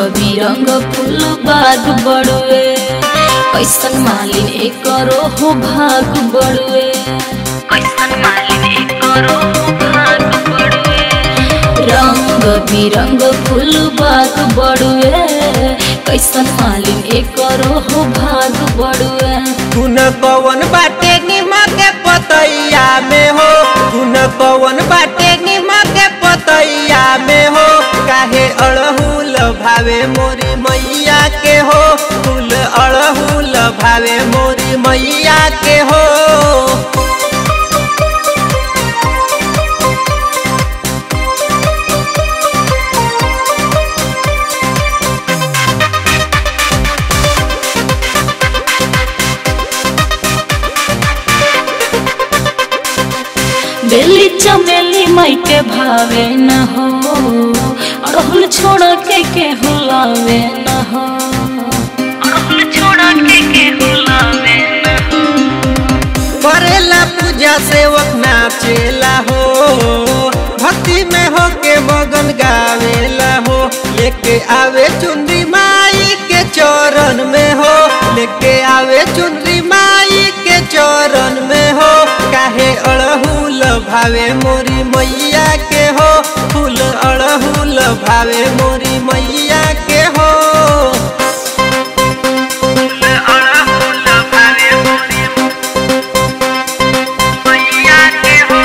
बिरंग फूल बाग बड़ुए कैसन मालिन एकरो हो भाग बड़ुए कैसन मालिन एकरो हो भाग बड़ुए रंग बिरंग फूल बाग बड़ुए कैसन मालिन एकरो हो भाग बड़ुए तू न कवन बाटे निमक के पतैया में हो तू न कवन बाटे निमक के पतैया में हो काहे अड़हुल भावे मोरी मैया के हो फूल अड़हुल भावे मोरी मैया के हो बेली चमेली माई के भावे न हो अड़हुल छोड़ के के हुलावे न हो अड़हुल छोड़ के के हुलावे न हो करेला पूजा सेवक नाचेला हो भक्ति में हो के मगन गावेला हो लेके आवे चुंदी माई के चरण में हो लेके आवे चुंदी माई के चरण में हो काहे अड़हुल भावे मोरी मैया के हो फूल अड़हुल भावे मोरी मैया के हो अड़हुल भावे मोरी मैया के हो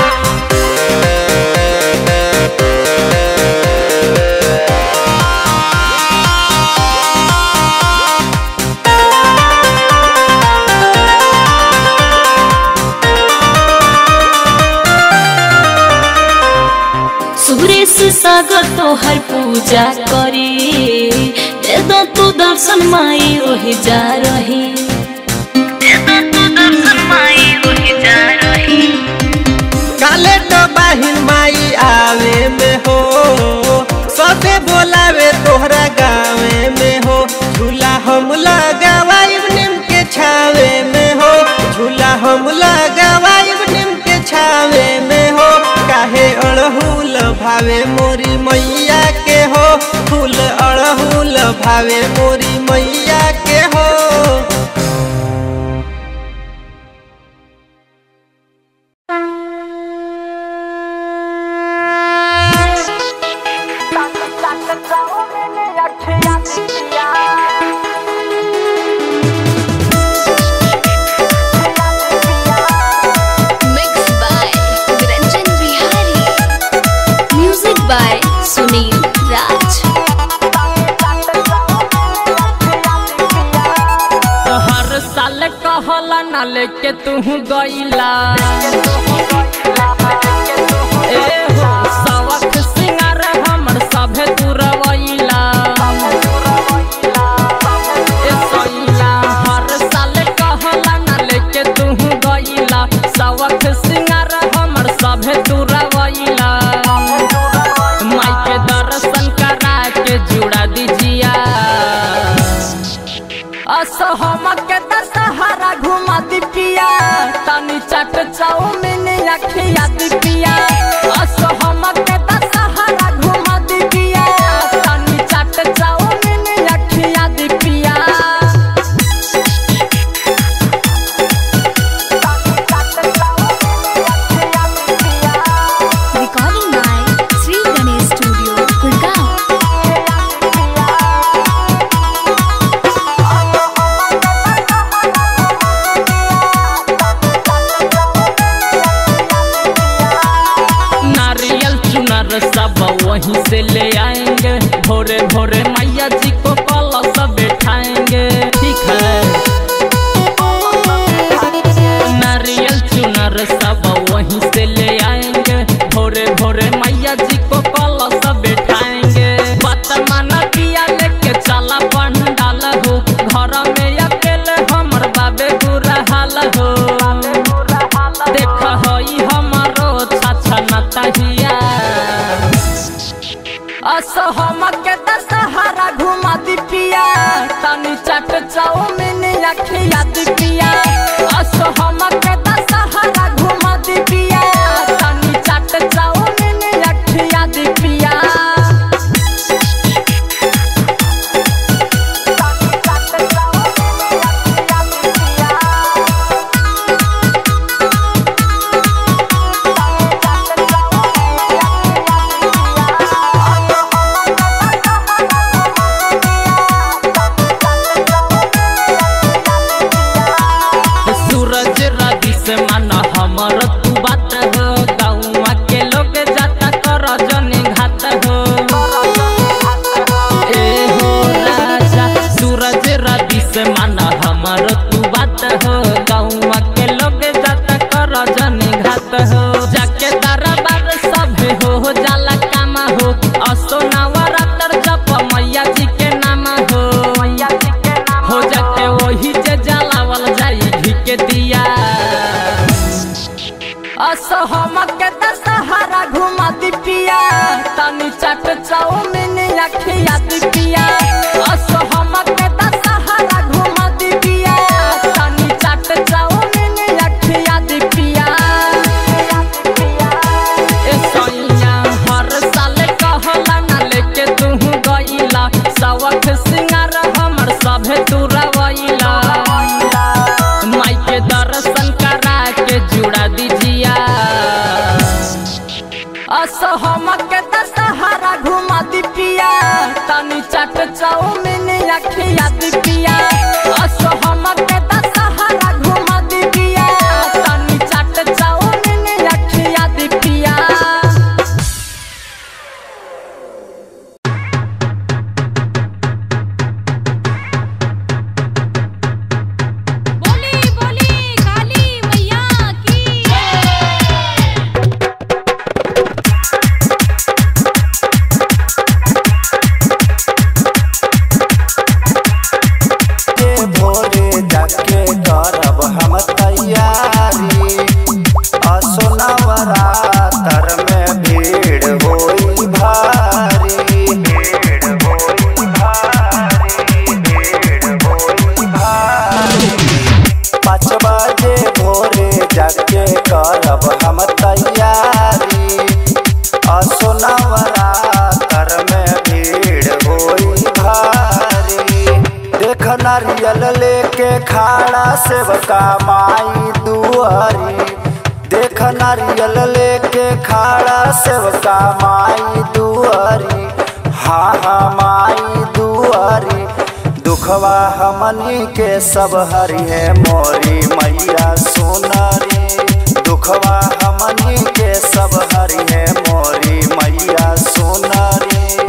सुरेश सागर तोहर पूजा करी दे दो तू दर्शन माई ओहि जा रही दे दो तू दर्शन माई ओहि जा रही काले तो बाहिन माई आवे में हो सबे बोलावे तोहरा गावे में हो झूला हम लगावाइब नीम के छावे में हो झूला हम लगावाइब नीम के छावे में हो काहे अड़हुल भावे मोरी मैया के हो फूल अड़हुल भावे मोरी मैया के हो Mixed by Ranjan Bihari. Music by Sunil Raj. हर साल कहला ना लेके तू गईला ए हो सवख सिंगार हमर सभे तुरवैला ए सैया हर साल कहला ना लेके तू गईला सवख सिंगार हमर सभे तुरवैला माई के दर्शन करा के जुड़ा दीजिया असहम के दशहरा घुमा दी पिया तनी चट चाउमीन अखिया दी पिया असहम के दशहरा घुमा दी पिया तनी चट चाउमीन अखिया दी पिया Recording by Sri Ganesh Studio, Gurgaon. नारियल चुनर सब वहीं से ले आएंगे भोरे भोरे मैया जी को कलश बैठाएंगे ठीक है नारियल चुनर सब वहीं से ले आएंगे भोरे भोरे मैया जी को कलश बैठाएंगे बात माना पिया लेके चला पंडाल हो घर में अकेले हमर बाबे बुरा हाल हो देख हई हमारो छाछा नतहिया असहम के दशहरा घुमा दी पिया तनी चट असहम के दशहरा घुमा दी पिया तनी चाट चाउमीन अखिया दी पिया असहम के दशहरा घुमा दी पिया तनी चाट चाउमीन अखिया दी पिया बोली बोली काली मैया की के भोरे जाके करब हम तैयारी असोनवरा तर में भीड़ होई भारी भीड़ होई भारी भीड़ होई भारी पाँच बजे भोरे जाके करब हम तैयारी असोनवरा तर में भीड़ होई भारी देख नारियल लेके खाड़ा सेवका माई दुआरी देख नारियल लेके खाड़ा सेवका माई दुआरी हाँ हाँ माई दुआरी दुखवा हमनी के सब हरि है मोरी मैया सोनारी दुखवा हमनी के सब हरि है मोरी मैया सोनारी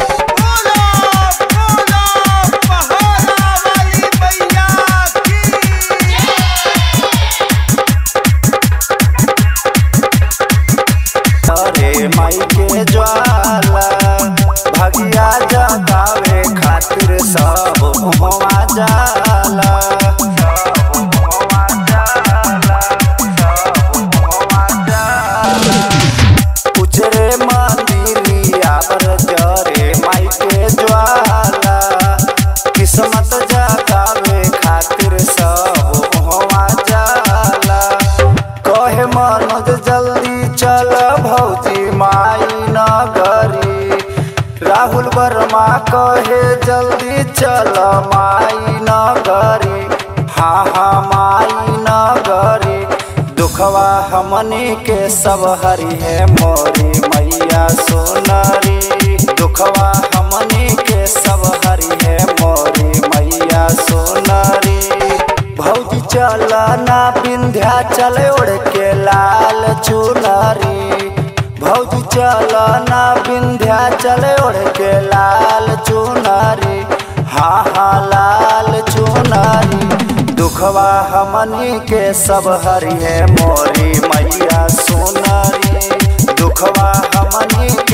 अरे माई के ज्वाला भगिया जगावे खातिर सब हुआ जाला सब हुआ जाला सब हुआ जाला उजरे मंदिरिया पर जरे माई के ज्वाला किस्मत जगावे खातिर सब हुआ जाला कहे मनोज जल्दी चल भौजी माई नगरी राहुल वर्मा कहे जल्दी चल माई नगरी हाँ हाँ माई नगरी दुखवा हमनी के सब हरि है मोरी मैया सोनारी दुखवा हमनी के सब हरि है मोरी मैया सोनारी भौजी चल ना विंध्या चले ओढ़ के लाल चुनरी भौजी चल ना विंध्या चले ओढ़ के लाल चुनरी हाँ हाँ लाल चुनरी दुखवा हमनी के सब हरि है मोरी मैया सोनारी दुखवा हमनी